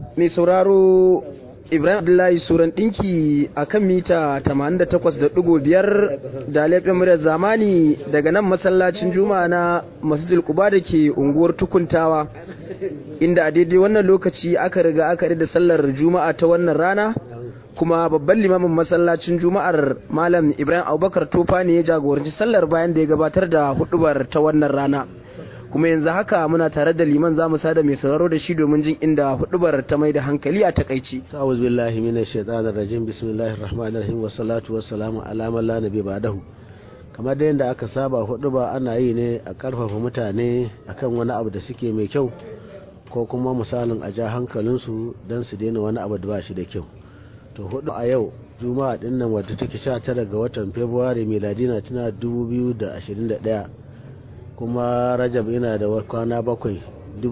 mai sauraro ibrahim abdullahi suran dinki a kan mita 88.5 da laifin muryar zamani daga nan masallacin juma'a na masjidil kuba da ke unguwar tukuntawa inda a daidai wannan lokaci aka riga aka da sallar juma'a ta wannan rana kuma babban limamin masallacin juma'ar malam ibrahim abubakar tofa ne ya jagoranci sallar bayan da ya gabatar da hudubar ta wannan rana kuma yanzu haka muna tare da liman zamu sada mai sauraro da shi domin jin inda hudubar ta mai da hankali a takaici ta'awuz billahi minash shaitanir rajim bismillahir rahmanir rahim wassalatu wassalamu ala man la nabi ba'dahu kamar da yadda aka saba huduba ana yi ne a karfafa mutane akan wani abu da suke mai kyau ko kuma misalin a ja hankalinsu don su daina wani abu da ba shi da kyau to hudu a yau juma'a din nan wadda take 19 ga watan february miladina tana 2021 kuma rajab yana da kwana bakwai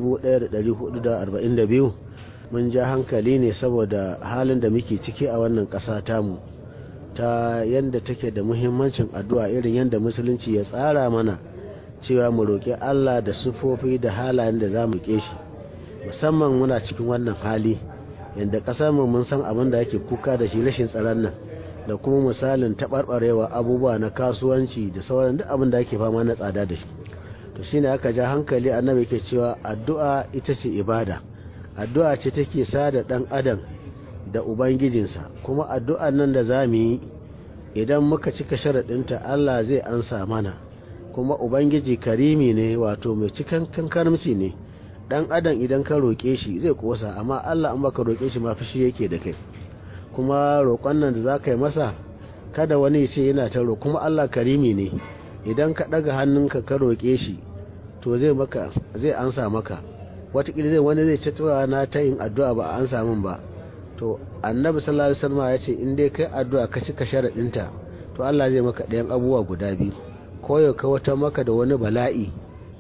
1442 mun ja hankali ne saboda halin da muke ciki a wannan ƙasa tamu ta yadda take da muhimmancin addu'a irin yadda musulunci ya tsara mana cewa mu roƙi allah da sufofi da halayen da za mu shi musamman muna cikin wannan hali yadda ƙasar mu mun san abin da ake kuka da shi rashin tsaron nan da kuma misalin taɓarɓarewa abubuwa na kasuwanci da sauran duk abin da ake fama na tsada da shi to shine aka ja hankali annabi ke cewa addu'a ita ce ibada addu'a ce take sada dan adam da ubangijinsa kuma addu'an nan da za mu yi idan muka cika sharaɗinta Allah zai ansa mana kuma ubangiji karimi ne wato mai cikan kankarmci ne dan adam idan ka roƙe shi zai kosa amma Allah in baka roƙe shi ma fushi yake da kai kuma roƙon nan da za ka yi masa kada wani ce yana ta roƙo kuma Allah karimi ne idan ka ɗaga hannunka ka roƙe shi to zai maka zai ansa maka watakila zai wani zai ce na ta yin addu'a ba a ansa min ba to annabi sallallahu alaihi wasallam ya ce in dai kai addu'a ka cika sharaɗinta to Allah zai maka ɗayan abubuwa guda biyu ko ya wata maka da wani bala'i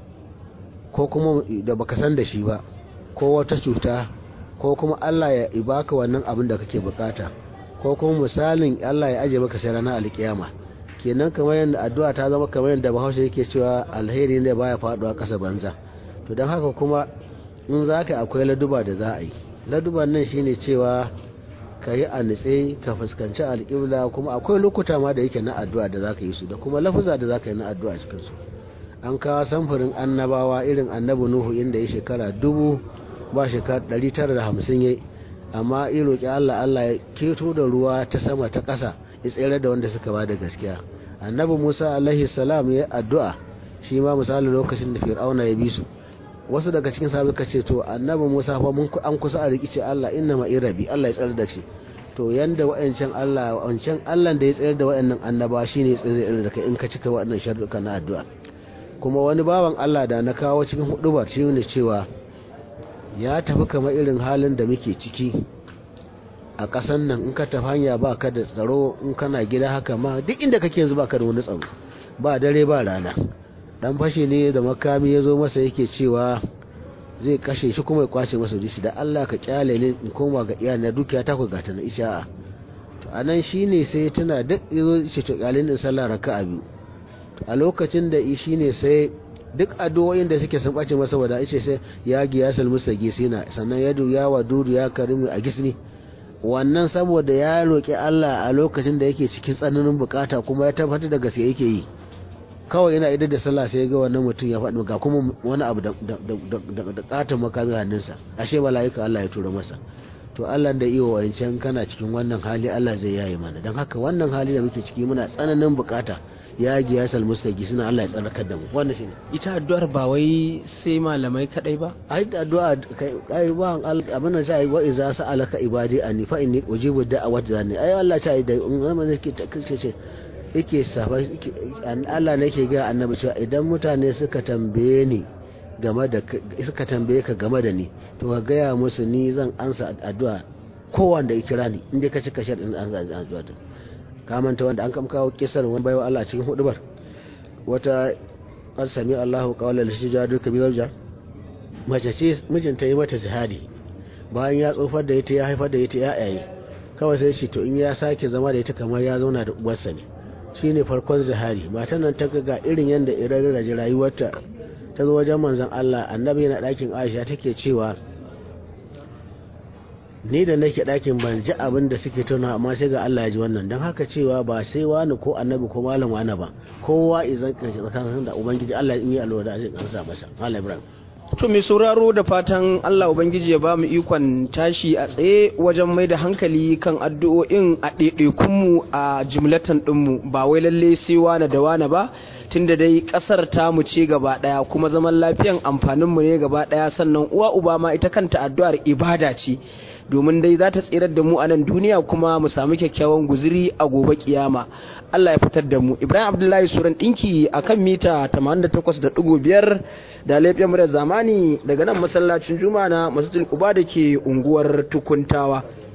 ko kuma da baka san da shi ba ko wata cuta ko kuma Allah ya ibaka wannan abin da kake bukata ko kuma misalin Allah ya aje maka sai ranar alkiyama kenan kamar yadda addu'a ta zama kamar yadda bahaushe yake cewa alheri ne baya faduwa kasa banza to don haka kuma in za ka akwai laduba da za a yi laduban nan shine cewa ka yi a nitse ka fuskanci alƙibla kuma akwai lokuta ma da yake na addu'a da za ka yi su da kuma lafuza da za ka yi na addu'a cikin su an kawo samfurin annabawa irin annabi nuhu inda ya shekara dubu ba shekara ɗari tara da hamsin ya amma in roƙi allah allah ya keto da ruwa ta sama ta ƙasa ya tsere da wanda suka ba da gaskiya annabi musa alaihi salam ya addu'a shi ma misali lokacin da fir'auna ya bi su wasu daga cikin sahabbai ka ce to annabi musa fa mun an kusa a rikice allah inna ma irabi allah ya tsare da shi to yanda wa'ancan allah wancan allah da ya tsayar da wa'annan annaba shine ya tsare da kai in ka cika wa'annan sharuɗa na addu'a kuma wani bawan allah da na kawo cikin hudubar shi ne cewa ya tafi kamar irin halin da muke ciki a ƙasan nan in ka tafi hanya ba ka da tsaro in kana gida haka ma duk inda kake yanzu ba ka da wani tsaro ba dare ba rana dan fashe ne da makami ya zo masa yake cewa zai kashe shi kuma ya kwace masa dishi da Allah ka kyale ne in koma ga iyali na dukiya ta ku gata na isha'a to anan shine sai tana duk yazo ce to kyale ne sallah raka'a biyu a lokacin da shi ne sai duk addu'o'in da suke sun bace masa wada ce sai ya giya salmusa gisina sannan ya ya wa dudu ya karimi a gisni wannan saboda ya roƙi Allah a lokacin da yake cikin tsananin bukata kuma ya tabbatar da gaske yake yi kawai yana idar da sallah sai ga wannan mutum ya faɗi ga kuma wani abu da katon makamin hannunsa ashe mala'ika Allah ya tura masa to Allah da iya wancan kana cikin wannan hali Allah zai yaye mana don haka wannan hali da muke ciki muna tsananin bukata ya giya sal mustaqi suna Allah ya tsarkar da mu wannan shine ita addu'ar ba wai sai malamai kadai ba ai addu'a kai ba abin da sai wa iza sa'alaka ibadi anni fa inni ujibu da'awat zani ai Allah ta da in ke ce yake safa Allah ne ke ga annabi cewa idan mutane suka tambaye ni game da suka tambaye ka game da ni to ka gaya musu ni zan ansa addu'a kowanda ya kira ni inda ka cika sharɗin an za addu'a din ka manta wanda an kam kawo kisar wani baiwa Allah cikin hudubar wata an sami Allahu qawla lishijadu kabir ja mace ce mijinta yi mata zihadi bayan ya tsofar da ita ya haifar da ita ya yayi kawai sai shi to in ya sake zama da ita kamar ya zauna da uwarsa ne shine farkon zihari matan nan ta ga irin yadda irin raji rayuwarta ta zo wajen manzon Allah annabi yana ɗakin Aisha take cewa ni da nake ɗakin ban ji abin da suke tuna amma sai ga Allah ya ji wannan don haka cewa ba sai wani ko annabi ko malam wani ba kowa izan karshe tsakanin da ubangiji Allah in yi alwala zai kansa masa malam ibrahim to mai sauraro da fatan Allah ubangiji ya ba mu ikon tashi a tsaye wajen mai da hankali kan addu'o'in a ɗaiɗaikunmu a jimlatan ɗinmu ba wai lalle sai wane da wane ba tunda dai ƙasar tamu ce gaba ɗaya kuma zaman lafiyan amfaninmu ne gaba ɗaya sannan uwa uba ma ita kanta addu'ar ibada ce domin dai za ta tsirar da mu a nan duniya kuma mu samu kyakkyawan guziri a gobe kiyama Allah ya fitar da mu Ibrahim Abdullahi Suran ɗinki a kan mita 88.5 da laifin murar zamani daga nan masallacin juma'a na masjidil Quba da ke unguwar Tukuntawa